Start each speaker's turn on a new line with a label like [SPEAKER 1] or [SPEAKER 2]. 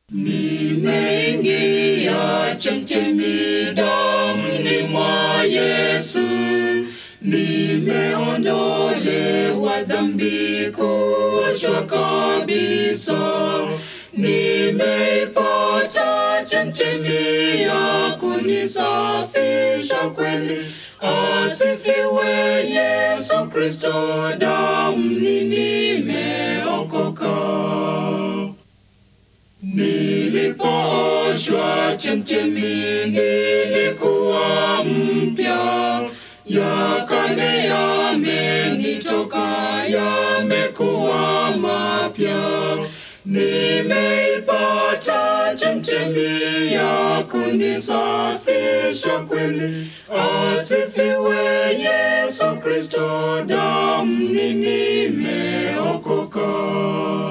[SPEAKER 1] Nimeingia chemchemi damni mwa Yesu, nimeondolewa dhambi kuoshwa kabisa, nimeipata chemchemi ya kunisafisha kweli. Asifiwe Yesu Kristo, damni nimeokoka. Nilipooshwa chemchemi nilikuwa mpya, ya kale yamenitoka, yamekuwa mapya. Nimeipata chemchemi ya kunisafisha kweli. Asifiwe Yesu Kristo, damni nimeokoka.